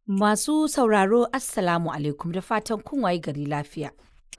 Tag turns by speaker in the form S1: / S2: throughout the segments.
S1: Masu sauraro Assalamu alaikum da fatan kun waye gari lafiya.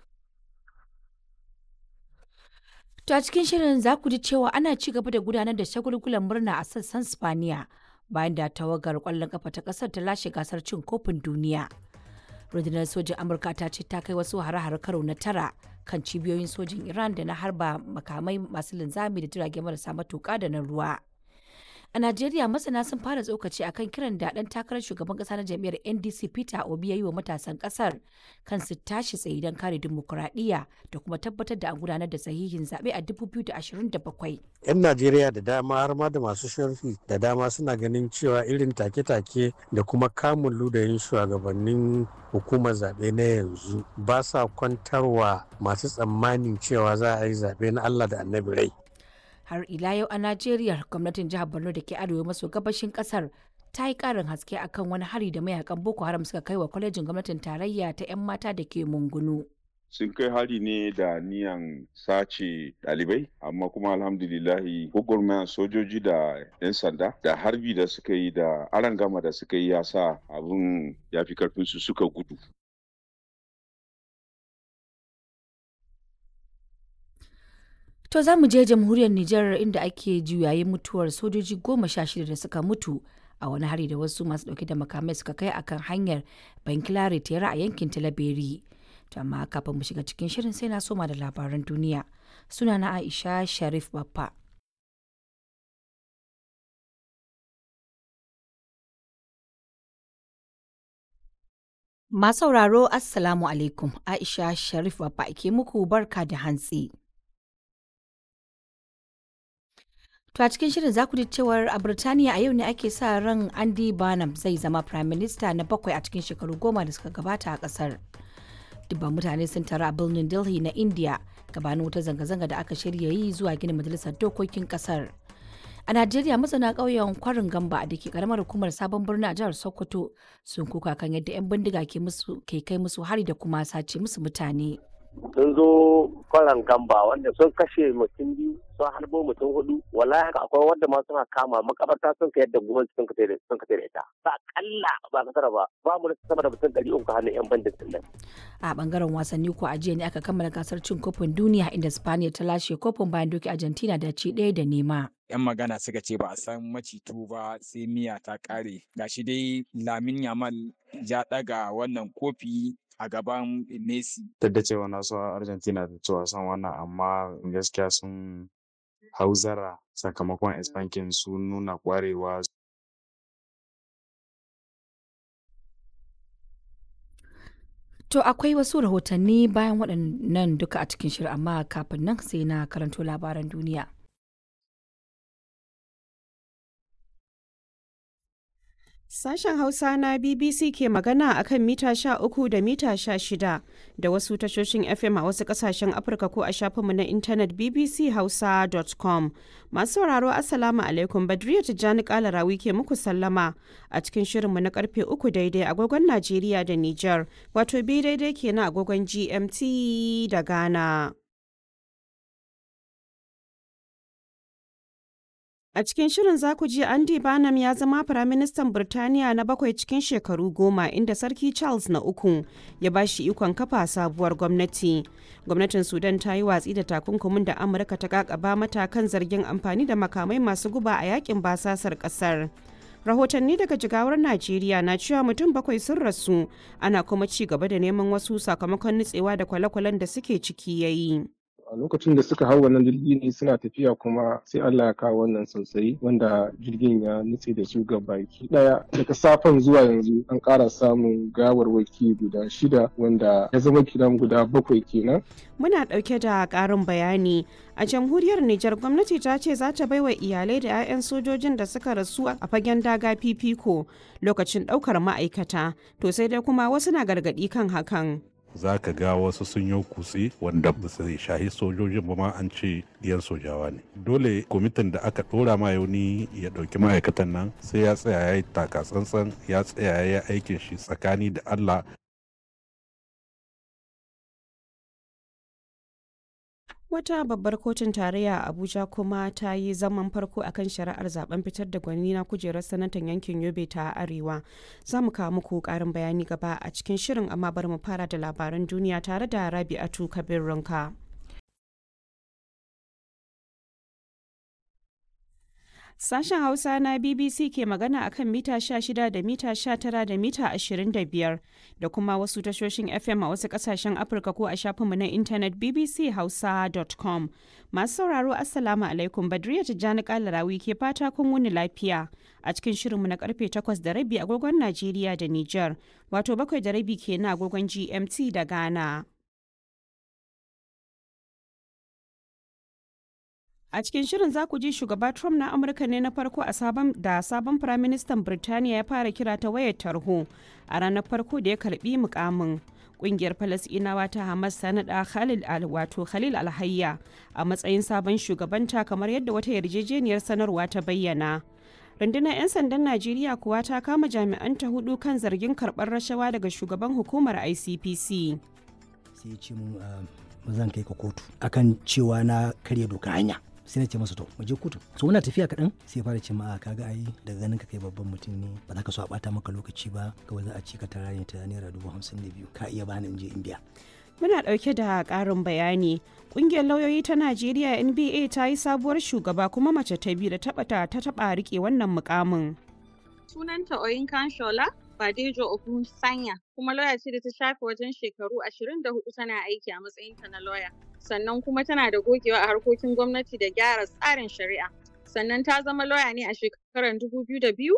S1: To a cikin shirin za ku ji cewa ana ci gaba da gudanar da shagulgulan murna a sassan Spaniya bayan da tawagar kwallon kafa ta kasar ta lashe gasar cin kofin duniya. Rundunar sojin Amurka ta ce ta kai wasu hare-hare karo na tara kan cibiyoyin sojin Iran da na harba makamai masu linzami da jirage marasa matuƙa da na ruwa. A Najeriya masana sun fara tsokaci akan kiran da ɗan takarar shugaban ƙasa na jam'iyyar NDC Peter Obi ya yi wa matasan ƙasar kan su tashi tsaye don kare dimokuraɗiyya da kuma tabbatar da an gudanar da sahihin zaɓe a 2027.
S2: 'Yan Najeriya da dama har ma da masu sharhi da dama suna ganin cewa irin take-take da kuma kamun ludayin shugabannin hukumar zaɓe na yanzu ba sa kwantarwa masu tsammanin cewa za a yi zaɓe na Allah da annabi rai.
S1: har ila yau a Najeriya gwamnatin jihar Borno da ke arewa maso gabashin kasar ta yi karin haske akan wani hari da mayakan Boko Haram suka kai wa kwalejin gwamnatin tarayya ta 'yan mata da ke Mungunu.
S3: sun kai hari ne da niyan sace ɗalibai amma kuma alhamdulillahi gwagwarmayan sojoji da 'yan sanda da harbi da suka yi da arangama da suka yi ya sa abin ya fi karfinsu suka gudu
S1: To za mu je jamhuriyar Nijar inda ake juyayin mutuwar sojoji goma sha shida da suka mutu a wani hari da wasu masu dauke da makamai suka kai akan hanyar Bankilare tera a yankin Talaberi. To amma kafin mu shiga cikin shirin sai na soma da labaran duniya. Suna na Aisha Sharif Baffa. Masu sauraro Assalamu alaikum Aisha Sharif Baffa ke muku barka da hantsi. To a cikin shirin za ku ji cewar a Birtaniya a yau ne ake sa ran Andy Barnum zai zama Prime Minister na bakwai a cikin shekaru goma da suka gabata a kasar. Dubban mutane sun taru a birnin Delhi na India gabanin wata zanga-zanga da aka shirya yi zuwa gina majalisar dokokin kasar. A Najeriya masana ƙauyen kwarin gamba da ke karamar hukumar sabon birni a jihar Sokoto sun kuka kan yadda 'yan bindiga ke kai musu hari da kuma sace musu mutane.
S4: sun zo kwaran gamba wanda sun kashe mutum biyu sun harbo mutum hudu wallahi haka akwai wanda ma suna kama makabarta sun ka yadda gwamnati sun ka sun ka da ita ba kalla ba kasara ba ba mu da sama da mutum ɗari uku hannun yan bandin nan
S1: a bangaren wasanni ko a jiya ne aka kammala gasar cin kofin duniya inda Spaniya ta lashe kofin bayan doki Argentina da ci ɗaya da nema.
S5: 'yan magana suka ce ba a san macitu ba sai miya ta kare gashi dai lamin yamal ya daga wannan kofi a gaban Messi.
S6: Duk da cewa na so Argentina da ci wasan wannan amma gaskiya sun hauzara sakamakon Espankin sun nuna kwarewa.
S1: To akwai wasu rahotanni bayan waɗannan duka a cikin shirin amma kafin nan sai na karanto labaran duniya.
S7: Sashen Hausa na BBC ke magana a kan mita sha uku da mita sha shida da wasu tashoshin FM a wasu kasashen Afirka ko a shafinmu na intanet bbchausa.com. Masu sauraro Assalamu alaikum Badriya Tijjani Kalarawi ke muku sallama a cikin shirinmu na karfe uku daidai agogon Najeriya da Nijar wato bi daidai kenan agogon GMT da Ghana. A cikin shirin za ku ji Andy Barnum ya zama Firaministan Birtaniya na bakwai cikin shekaru goma inda Sarki Charles na uku ya ba shi ikon kafa sabuwar gwamnati. Gwamnatin Sudan ta yi watsi da takunkumin da Amurka ta kakaba mata kan zargin amfani da makamai masu guba a yakin basasar kasar. Rahotanni daga jigawar Najeriya na cewa mutum bakwai sun rasu ana kuma ci gaba da neman wasu sakamakon nutsewa da kwale-kwalen da suke ciki yayi.
S8: a lokacin da suka hau wannan jirgi ne suna tafiya kuma sai Allah ya kawo wannan sosai wanda jirgin ya nutse da su ga baki daya daga safen zuwa yanzu an ƙara samun gawarwaki guda shida wanda ya zama kiran guda bakwai kenan
S7: Muna ɗauke da ƙarin bayani a jamhuriyar Nijar gwamnati ta ce za ta baiwa iyalai da 'ya'yan sojojin da suka rasu a fagen daga fifiko lokacin ɗaukar ma'aikata to sai dai kuma wasu na gargaɗi kan hakan.
S9: za ka ga wasu sun yi kutse wanda ba su shahi sojojin ba ma an ce diyan sojawa ne dole kwamitin da aka dora ma yauni ya dauki ma'aikatan nan sai ya tsaya ya yi taka tsantsan ya tsaya ya yi aikin shi tsakani da allah
S7: Wata babbar kotun tarayya a Abuja kuma ta yi zaman farko akan shari'ar zaben fitar da gwani na kujerar sanatan yankin Yobe ta Arewa. Za mu kawo muku karin bayani gaba a cikin shirin amma bari mu fara da labaran duniya tare da Rabi'atu Kabir Runka. Sashen Hausa na BBC ke magana a kan mita 16 da mita 19 da mita 25 da kuma wasu tashoshin FM a wasu kasashen Afirka ko a shafinmu na intanet bbchausa.com. Masu sauraro Assalamu alaikum Badriya Tijjani Kalarawi ke fata kun wuni lafiya a cikin shirinmu na karfe 8 da rabi agogon Najeriya da Nijar, wato bakwai da rabi ke na agogon GMT da Ghana. A cikin shirin za ku ji shugaba Trump na Amurka ne na farko a sabon da sabon firaministan Birtaniya ya fara kira ta wayar tarho a ranar farko da ya karbi mukamin. Kungiyar Falasɗinawa ta Hamas ta naɗa Khalil al wato Khalil Alhayya a matsayin sabon shugabanta kamar yadda wata yarjejeniyar sanarwa ta bayyana. Rundunar 'yan sandan Najeriya kuwa ta kama jami'anta hudu kan zargin karɓar rashawa daga shugaban hukumar ICPC.
S10: Sai ce mun zan kai ka kotu akan cewa na karya doka hanya. sai na ce masa to mu je kotu so muna tafiya kaɗan sai fara ce ma kaga ai daga ganin ka kai babban mutum ne ba za ka so a bata maka lokaci ba kawai za a ci ka tara ne ta naira dubu hamsin da biyu ka iya bani in je in biya
S7: Muna ɗauke da ƙarin bayani. Ƙungiyar lauyoyi ta Najeriya NBA ta yi sabuwar shugaba kuma mace ta biyu da taɓa ta taɓa riƙe wannan mukamin.
S11: Sunanta Oyinkan Shola Badejo Ogun Sanya kuma lauya ce da ta shafe wajen shekaru 24 tana aiki a matsayinta na lauya. Sannan kuma tana da gogewa a harkokin gwamnati da gyara tsarin shari'a. Sannan ta zama lauya ne a shekarar 2002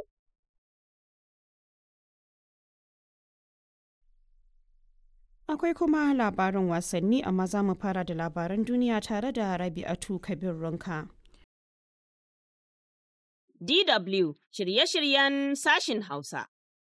S7: Akwai kuma labarin wasanni amma za mu fara da labaran duniya tare da Rabi'atu Kabir Runka.
S12: DW shirye-shiryen sashin Hausa.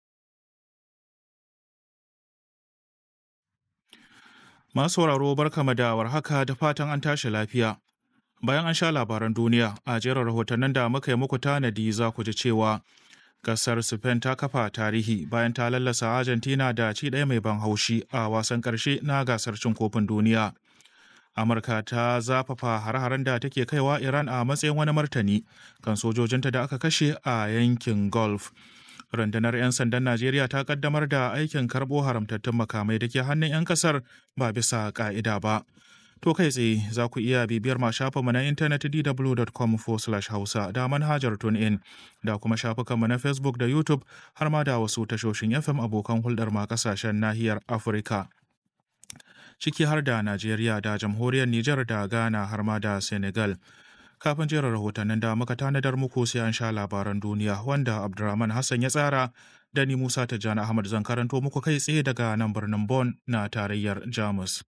S13: Masu sauraro barkama da warhaka da fatan an tashi lafiya. Bayan an sha labaran duniya a jerin rahotannin da muka yi muku tanadi za ku ji cewa kasar Spain ta kafa tarihi bayan ta lallasa Argentina da ci ɗaya mai ban haushi a wasan ƙarshe na gasar cin kofin duniya. Amurka ta zafafa har-haren da take kaiwa Iran a matsayin wani martani kan sojojinta da aka kashe a yankin Gulf. rundunar 'yan sandan najeriya ta kaddamar da aikin karbo haramtattun makamai da ke hannun 'yan kasar ba bisa ka'ida ba to kai tsaye za ku iya bibiyar ma shafinmu na intanet dw.com hausa da manhajar in da kuma shafukanmu na facebook da youtube har ma da wasu tashoshin fm abokan hulɗar ma kasashen nahiyar afirka ciki har da najeriya da jamhuriyar nijar da ghana har ma da senegal kafin jera rahotannin da muka tanadar muku sai an sha labaran duniya wanda Abdulrahman Hassan ya tsara da ni Musa Tijjani Ahmad zan karanto muku kai tsaye daga nan birnin Bonn na tarayyar Jamus.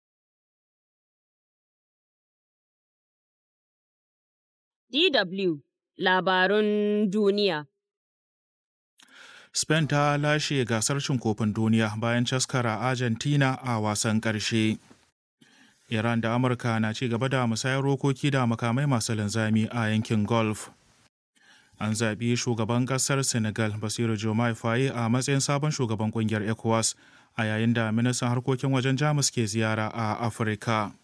S12: DW Labarun Duniya
S13: Spain ta lashe gasar cin kofin duniya bayan caskara Argentina a wasan ƙarshe. Iran da Amurka na ci gaba da musayar rokoki da makamai masu linzami a yankin Gulf. An zaɓi shugaban ƙasar Senegal Basiru Jomai Faye a matsayin sabon shugaban ƙungiyar ECOWAS a yayin da ministan harkokin wajen Jamus ke ziyara a Afirka.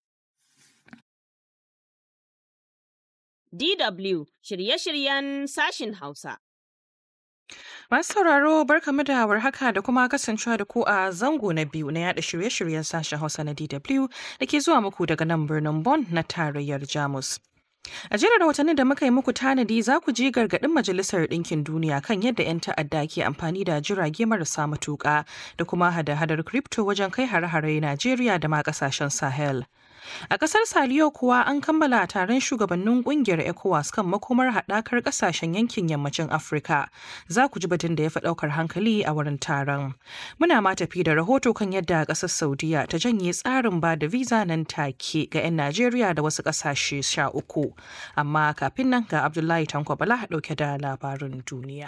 S12: DW shirye-shiryen sashin Hausa.
S14: Masu sauraro barkamu da warhaka da kuma kasancewa da ku a zango na biyu na yada shirye-shiryen sashen Hausa na DW da ke zuwa muku daga nan birnin Bonn na tarayyar Jamus. A jerin rahotannin da muka yi muku tanadi za ku ji gargaɗin Majalisar Ɗinkin Duniya kan yadda 'yan ta'adda ke amfani da jirage marasa matuƙa da kuma hada-hadar kripto wajen kai hare-hare Najeriya da ma ƙasashen Sahel. A ƙasar Saliyo kuwa an kammala taron shugabannin ƙungiyar ECOWAS kan makomar haɗakar ƙasashen yankin yammacin Afirka. Za ku ji batun da ya fi ɗaukar hankali a wurin taron. Muna ma tafi da rahoto kan yadda ƙasar Saudiya ta janye tsarin ba da visa nan take ga 'yan Najeriya da wasu ƙasashe sha uku. Amma kafin nan ga Abdullahi Tanko Bala ɗauke da labarin duniya.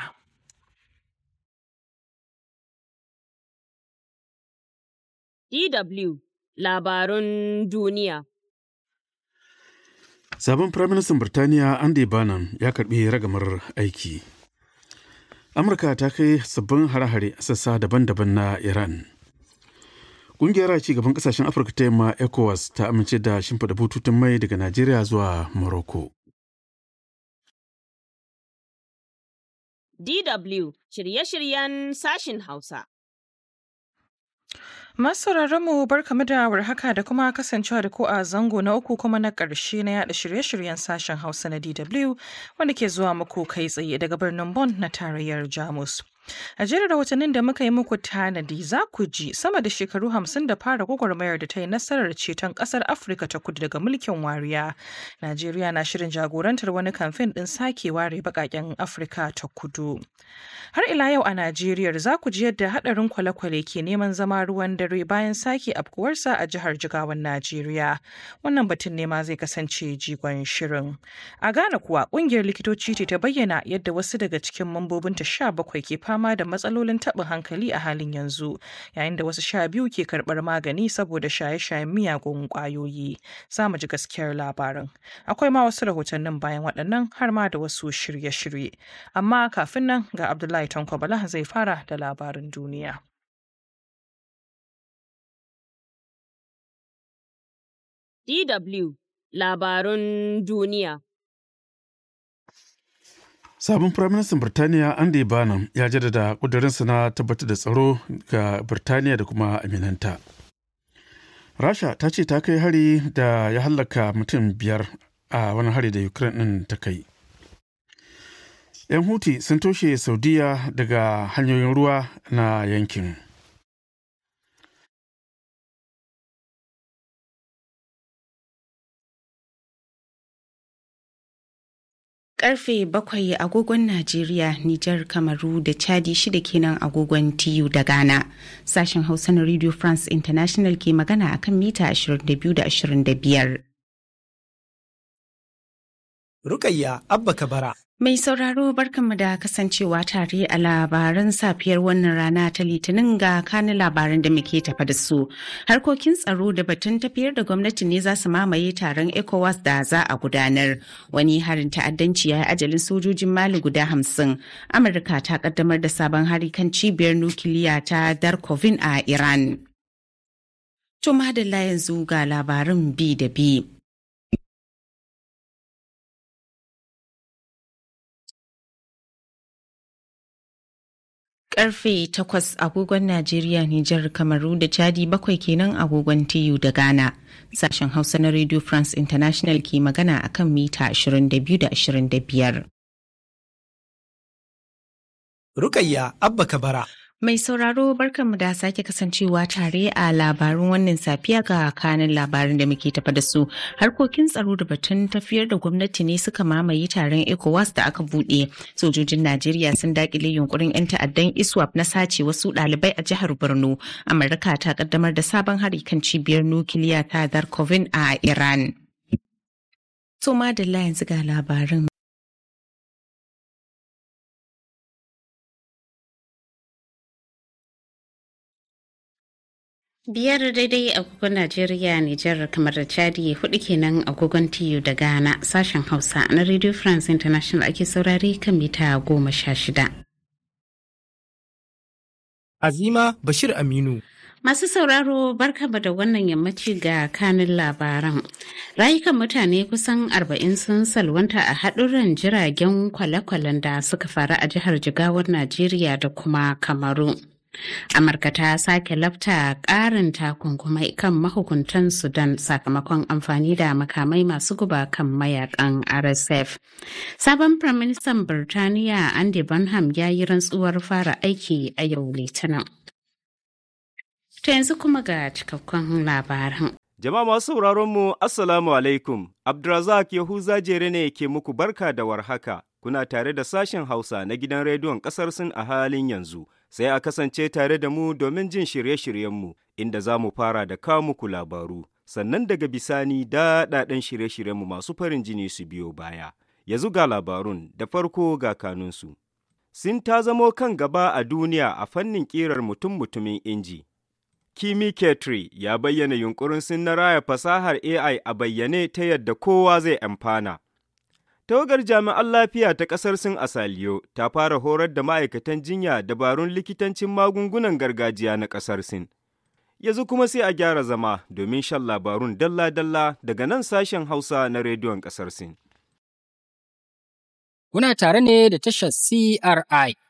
S12: DW labarun duniya.
S15: Sabon Firaministan Birtaniya Andy Bannum ya karbi ragamar aiki. Amurka ta kai sabbin hare-hare a sassa daban-daban na Iran. Ƙungiyar ci gaban ƙasashen Afirka ta yamma ECOWAS ta amince da shimfiɗa bututun mai daga Najeriya zuwa Morocco.
S12: DW shirye-shiryen sashin Hausa.
S14: Masu mu barkamu da warhaka da kuma kasancewa da ku a zango na uku kuma na ƙarshe na yada shirye-shiryen sashen Hausa na DW wanda ke zuwa muku kai tsaye daga birnin Bonn na tarayyar Jamus. A jerin rahotannin da muka yi muku tanadi za ku ji sama da shekaru hamsin da fara gwagwarmayar da ta yi nasarar ceton ƙasar Afirka ta kudu daga mulkin wariya. Najeriya na shirin jagorantar wani kamfen ɗin sake ware baƙaƙen Afirka ta kudu. Har ila yau a Najeriya za ku ji yadda haɗarin kwale-kwale ke neman zama ruwan dare bayan sake afkuwarsa a jihar Jigawan Najeriya. Wannan batun ne ma zai kasance jigon shirin. A Ghana kuwa ƙungiyar likitoci ce ta bayyana yadda wasu daga cikin mambobinta sha bakwai ke fama da matsalolin taɓin hankali a halin yanzu, yayin da wasu sha biyu ke karɓar magani saboda shaye-shayen miyagun ƙwayoyi. Za mu ji gaskiyar labarin. Akwai ma wasu rahotannin bayan waɗannan har ma da wasu shirye-shirye. Amma kafin nan ga Abdullahi Tanko Bala zai fara da labarin duniya.
S12: DW Labarun Duniya
S15: Sabon Firaministan Birtaniya Andy Barnum ya jaddada ƙudurinsa na tabbatar da tsaro ga Birtaniya da kuma aminanta. Rasha ta ce ta kai hari da ya hallaka mutum biyar a wani hari da Ukraine ɗin ta kai. 'Yan Huti sun toshe Saudiya daga hanyoyin ruwa na yankin.
S16: Karfe bakwai agogon Najeriya, Nijar, Kamaru da Chadi shida kenan agogon TU da Ghana. Sashen Hausa na Radio France International ke magana akan mita 22 da 25.
S17: Rukayya Abba Kabara.
S16: Mai sauraro barkanmu da kasancewa tare a labaran safiyar wannan rana ta litinin ga kani labaran da muke tafa da su. Harkokin tsaro da batun tafiyar da gwamnati ne za su mamaye taron ECOWAS da za a gudanar. Wani harin ta'addanci ya yi ajalin sojojin Mali guda hamsin. Amurka ta kaddamar da sabon hari kan cibiyar nukiliya ta Darkovin a Iran. To madalla yanzu ga labarin bi da bi. karfe 8 agogon Najeriya, Nijar, Kamaru da Chadi bakwai kenan agogon TU da Ghana. Sashen Hausa na Radio France International ke magana akan mita 22 da 25.
S17: Rukayya Abba Kabara.
S16: Mai sauraro barkanmu da sake kasancewa tare a labarun wannan safiya ga kanin labarin da muke tafa da su. Harkokin tsaro da batun tafiyar da gwamnati ne suka mamaye taron ECOWAS da aka buɗe. Sojojin Najeriya sun dakile yunkurin 'yan ta'addan ISWAP na sace wasu ɗalibai a jihar Borno. Amurka ta kaddamar da sabon hari kan cibiyar nukiliya ta Darkovin a Iran. To madalla yanzu ga labarin. Biyar daidai agogon Najeriya, Nijar, kamar da Chadi hudu kenan agogon TU da Ghana sashen Hausa na Radio France International ake saurare kan mita goma sha shida.
S17: Azima Bashir Aminu.
S16: Masu sauraro barkama da wannan yammaci ga kanin labaran. Rayukan mutane kusan arba'in sun salwanta a haɗurran jiragen kwale-kwalen da suka faru a jihar Jigawar Najeriya da kuma Kamaru. amurka ta sake lafta ƙarin takunkumai kan mahukuntan sudan sakamakon amfani da makamai masu guba kan mayakan rsf sabon firaministan birtaniya andy bonham ya yi rantsuwar fara aiki a yau litinin ta yanzu kuma ga cikakkun labaran
S18: Jama'a masu sauraron mu Assalamu alaikum, Abdulrazak Yahuza Jere ne ke muku barka da warhaka, kuna tare da sashen Hausa na gidan rediyon ƙasar Sin a halin yanzu. Sai a kasance tare da mu domin jin shirye-shiryenmu, inda za mu fara da kawo muku labaru, sannan daga bisani daɗaɗen shirye-shiryenmu masu farin jini su biyo baya. Yanzu ga labarun da farko ga kanunsu. Sin ta zamo kan gaba a duniya a fannin ƙirar mutum-mutumin inji. Kimi Ketri ya bayyana yunkurin sun na raya fasahar AI a bayyane ta yadda kowa zai amfana. Tawagar jami'an lafiya ta ƙasar Sin Asaliyo ta fara horar da ma'aikatan jinya dabarun likitancin magungunan gargajiya na ƙasar Sin. Yanzu kuma sai a gyara zama domin shan labarun dalla-dalla daga nan sashen Hausa na rediyon ƙasar Sin.
S19: Kuna tare ne da tashar CRI